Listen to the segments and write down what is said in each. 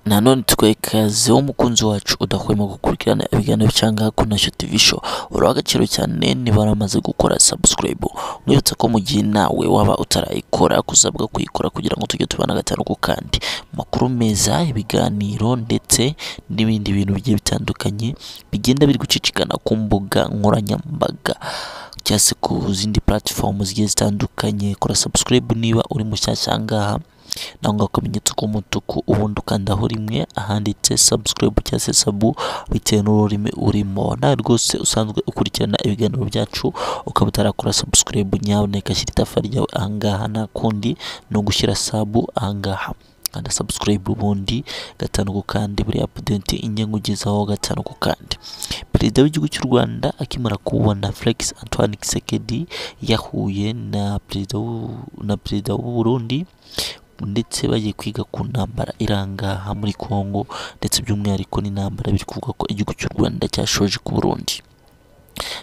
Nanone tukuhe ikaze wo mukunzi wacu udahwema gukurikirana ibiganiro cyangwa hakunasho TV show uraho agaciro cyane niba waramaze gukora subscribe mwibutsa ko mu gihe nawe waba utarayikora kuzabwa kuyikora kugira ngo tujye tubana gatanu ku kandi makuru meza ibiganiro ndetse n'ibindi bintu bigiye bitandukanye bigenda biri gucicikana ku mbuga nkoranyambaga cyangwa se ku zindi platform zigiye zitandukanye kora subscribe niba uri mushyashya aha ngaha nangwa akamenyetso k'umutuku ubundi ukandaho rimwe ahanditse subscribe cyangwa se sabu bitewe n'ururimi urimo nawe rwose usanzwe ukurikirana ibiganiro byacu ukaba utarakora subscribe nyamuneka shyira itafa ryawe aha ngaha nta kundi ni ugushyira sabu aha ngaha kanda subscribe ubundi gatanu ku kandi buri apudenti ingengo ugezaho gatanu ku kandi perezida w'igihugu cy'u rwanda akimara kubona felix antoine kisekedi yahuye na perezida w'u- na perezida w'u burundi ndetse bagiye kwiga ku ntambara irangaha muri congo ndetse by'umwihariko n'intambara biri kuvuga ko igihugu cy'u rwanda cyashoje ku burundi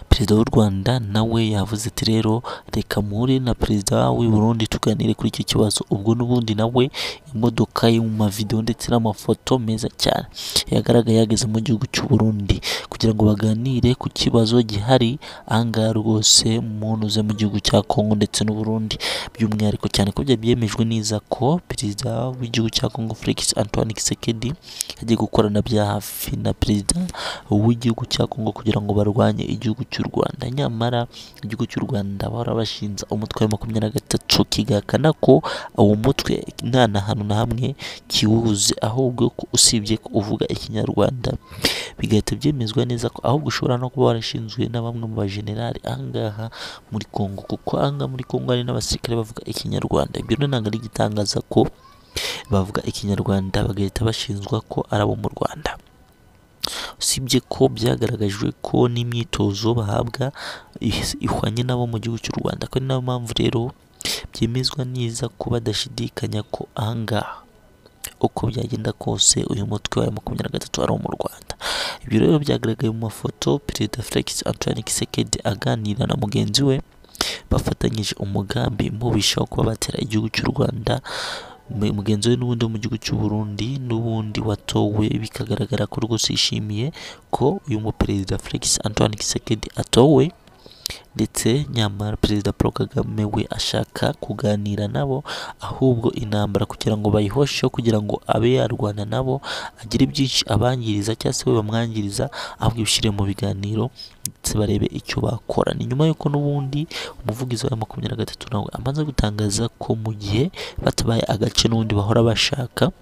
perezida w'u rwanda nawe yavuze ati rero reka muhure na perezida w'i burundi tuganire kuri icyo kibazo ubwo n'ubundi nawe imodoka yo mu mavidewo ndetse n'amafoto meza cyane yagaragaye yageze mu gihugu cy'u burundi kugira ngo baganire ku kibazo gihari ahangaha rwose munuze mu gihugu cya kongo ndetse n'u burundi by'umwihariko cyane ko byari byemejwe neza ko perezida w'igihugu cya kongo felix antoine kisekedi yagiye gukorana bya hafi na perezida w'igihugu cya kongo kugira ngo barwanye igihugu cy'u rwanda nyamara igihugu cy'u rwanda bahora bashinja umutwe wa makumyabiri na gatatu kigahakana ko uwo mutwe nta na hantu na hamwe kiwuzi ahubwo ko usibye ko uvuga ikinyarwanda bigahita byemezwa neza ko ahubwo ushobora no kuba warashinzwe na bamwe mu bajenerali ahangaha muri Kongo kuko ahangaha muri Kongo hari n'abasirikare bavuga ikinyarwanda ibyo rero ntabwo ari igitangaza ko bavuga ikinyarwanda bagahita bashinjwa ko ari abo mu rwanda usibye ko byagaragajwe ko n'imyitozo bahabwa ihs- ihwanye n'abo mu gihugu cy'u rwanda ko ari nayo mpamvu rero byemezwa neza ko badashidikanya ko ahangaha uko byagenda kose uyu mutwe wa makumyabiri na gatatu ari uwo mu rwanda ibyo rero byagaragaye mu mafoto perezida felix antoine kisekedi aganira na mugenzi we bafatanyije umugambi mubisha wo kuba batera igihugu cy'u rwanda mu- mugenzi we n'ubundi wo mu gihugu cy'u Burundi n'ubundi watowe bikagaragara ko rwose yishimiye ko uyu muperezida felix antoine kisekedi atowe ndetse nyamara perezida paul kagame we ashaka kuganira nabo ahubwo intambara kugira ngo bayihosheho kugira ngo abe yarwana nabo agire byinshi abangiriza cyangwa se we bamwangiriza ahubwo ibishyire mu biganiro ndetse barebe icyo bakora ni nyuma y'uko n'ubundi umuvugizi wa makumyabiri na gatatu nawe amaze gutangaza ko mu gihe batabaye agace n'ubundi bahora bashaka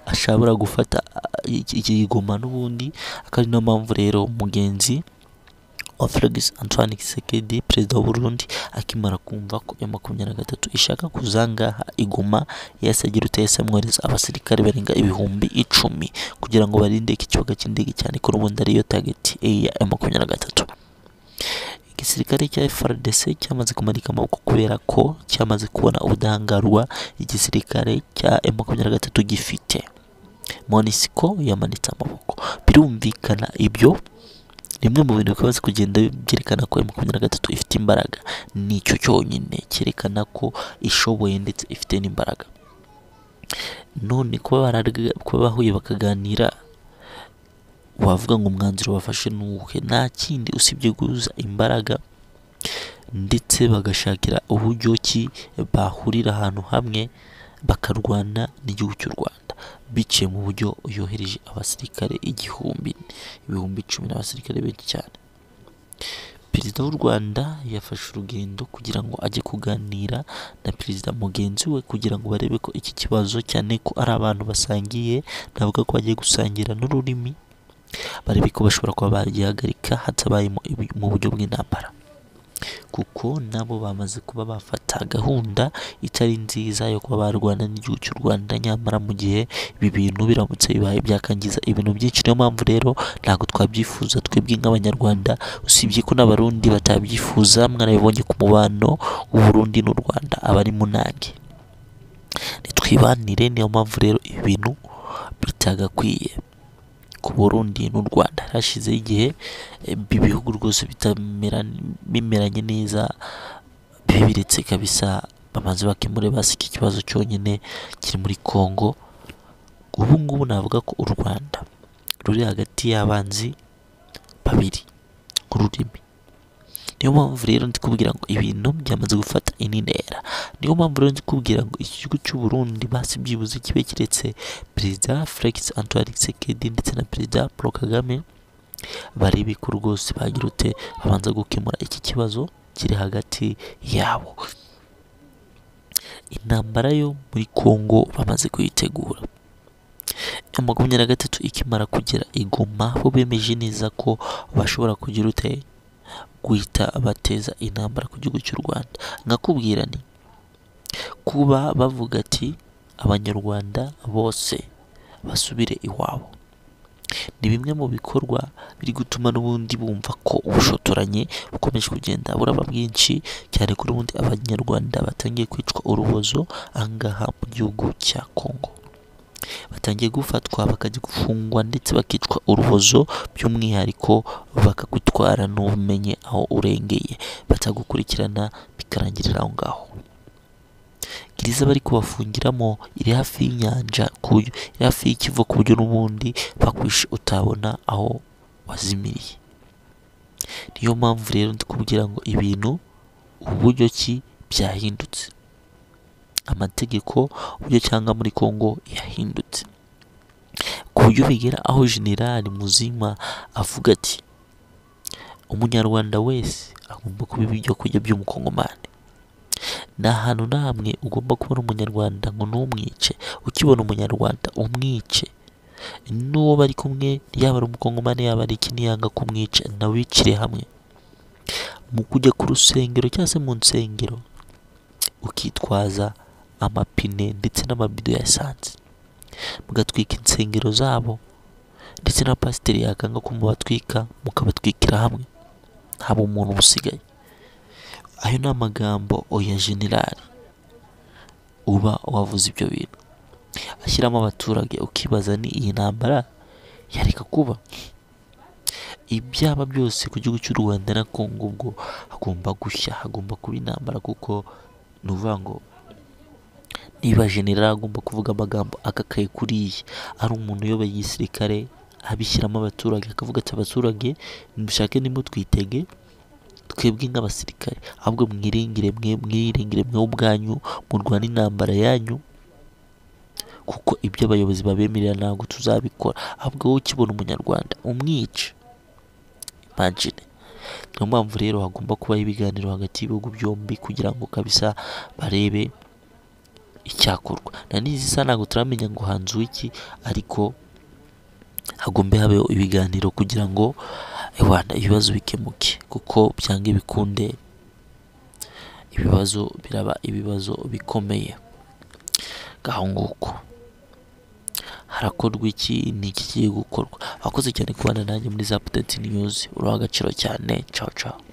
ashobora gufata ah, iki- iki goma n'ubundi akaba ari nayo mpamvu rero mugenzi wa Felix Antoine Tshisekedi perezida wa Burundi akimara kumva ko ya makumyabiri na gatatu ishaka kuzangaha iguma yasagira utayese amwohereza abasirikare barenga ibihumbi icumi kugira ngo barinde iki kibuga cy'indege cyane ko n'ubundi ariyo target ya ya makumyabiri na gatatu igisirikare cya FRDC cyamaze kumanika amaboko kubera ko cyamaze kubona ubudahangarwa igisirikare cya makumyabiri na gatatu gifite MONUSCO yamanitse amaboko birumvikana ibyo rimwe mu bintu bikabaza kugenda byerekana ko makumyabiri na gatatu ifite imbaraga nicyo cyonyine cyerekana ko ishoboye ndetse ifite n'imbaraga none kuba bararga- kuba bahuye bakaganira wavuga ngo umwanzuro bafashe ni uwuhe nta kindi usibye guhuza imbaraga ndetse bagashakira uburyo ki bahurira ahantu hamwe bakarwana n'igihugu cy'u Rwanda biciye mu buryo yohereje abasirikare igihumbi ibihumbi icumi n'abasirikare benshi cyane perezida w'u rwanda yafashe urugendo kugira ngo ajye kuganira na perezida mugenzi we kugira ngo barebe ko iki kibazo cyane ko ari abantu basangiye navuga ko bagiye gusangira n'ururimi barebe ko bashobora kuba bagihagarika hatabayemo ibi- mu buryo bw'intambara kuko nabo bamaze kuba bafata gahunda itari nziza yo kuba barwana n'igihugu cy'u Rwanda nyamara mu gihe ibi bintu biramutse bibaye byakangiza ibintu byinshi niyo mpamvu rero ntabwo twabyifuza twebwe nk'abanyarwanda usibye ko n'abarundi batabyifuza mwarabibonye ku mubano w'uburundi n'u Rwanda abari mu nange nitwibanire niyo mpamvu rero ibi bintu bitagakwiye ku Burundi n'u Rwanda hashizeho igihe eh, ibi bihugu rwose bitamera bimeranye neza bibiretse kabisa bamaze bakemure basi iki kibazo cyonyine kiri muri Kongo ubu ngubu navuga ko u rwanda ruri hagati y'abanzi babiri ururimi niyo mpamvu rero ndi kubwira ngo ibintu byamaze gufata indi ntera niyo mpamvu rero ndi kubwira ngo iki gihugu cy'u Burundi basi byibuze kibe kiretse perezida Felix Antoine Tshisekedi ndetse na perezida Paul Kagame barebe ko rwose bagira ute abanza gukemura iki kibazo kiri hagati yabo intambara yo muri Congo bamaze kuyitegura ya makumyabiri na gatatu ikimara kugera igoma bo bemeje neza ko bashobora kugira ute guhita bateza intambara ku gihugu cy'u Rwanda nkakubwira ni kuba bavuga ati abanyarwanda bose basubire iwabo ni bimwe mu bikorwa biri gutuma n'ubundi bumva ko ubushotoranyi bukomeje kugenda buraba bwinshi cyane ko n'ubundi abanyarwanda batangiye kwicwa urubozo ahangaha mu gihugu cya Congo batangiye gufatwa bakajya gufungwa ndetse bakicwa urubozo by'umwihariko bakagutwara ntumenye aho urengeye batagukurikirana bikarangirira aho ngaho gereza bari kubafungiramo iri hafi y'inyanja ku buryo iri hafi y'ikivu ku buryo n'ubundi bakwishe utabona aho wazimiriye niyo mpamvu rero ndi kubwira ngo ibintu uburyo ki byahindutse amategeko uburyo cyangwa muri Congo yahindutse ku buryo bigera aho generali muzima avuga ati umunyarwanda wese agomba kuba ibyo kurya by'umukongomani nta hantu na hamwe ugomba kubona umunyarwanda ngo ntumwice ukibona umunyarwanda umwice n'uwo bari kumwe yaba ari umukongomani yaba ari iki niyanga kumwica nawicire hamwe mu kujya ku rusengero cyangwa se mu nsengero ukitwaza amapine ndetse n'amabido ya esanse mugatwika insengero zabo ndetse na pasiteri yakanga ko mubatwika mukabatwikira hamwe haba umuntu usigaye ayo ni amagambo oya generali uba wavuze ibyo bintu ashyiramo abaturage ukibaza ni iyi ntambara yareka kuba ibyaba byose ku gihugu cy'u Rwanda na Congo ubwo hagomba gushya hagomba kuba intambara kuko ni uvuga ngo niba generali agomba kuvuga amagambo akakaye kuriya ari umuntu uyoboye igisirikare abishyiramo abaturage akavuga ati abaturage mushake nimba twitege twebwe nk'abasirikare ahubwo mwiringire mwe mwiringire mwe ubwanyu murwana intambara yanyu kuko ibyo abayobozi babemerera ntabwo tuzabikora ahubwo wowe ukibona umunyarwanda umwica imagine niyo mpamvu rero hagomba kubaho ibiganiro hagati y'ibihugu byombi kugira ngo kabisa barebe icyakorwa na n'izi isa ntabwo turamenya ngo hanzuwe iki ariko hagombe habeho ibiganiro kugira ngo rwanda ibibazo bikemuke kuko byanga bikunde ibibazo biraba ibibazo bikomeye ngaho nguko harakorwa iki ni iki kigiye gukorwa abakoze cyane kubana nanjye muri za pudenti niyuzi uraha agaciro cyane cawa cawa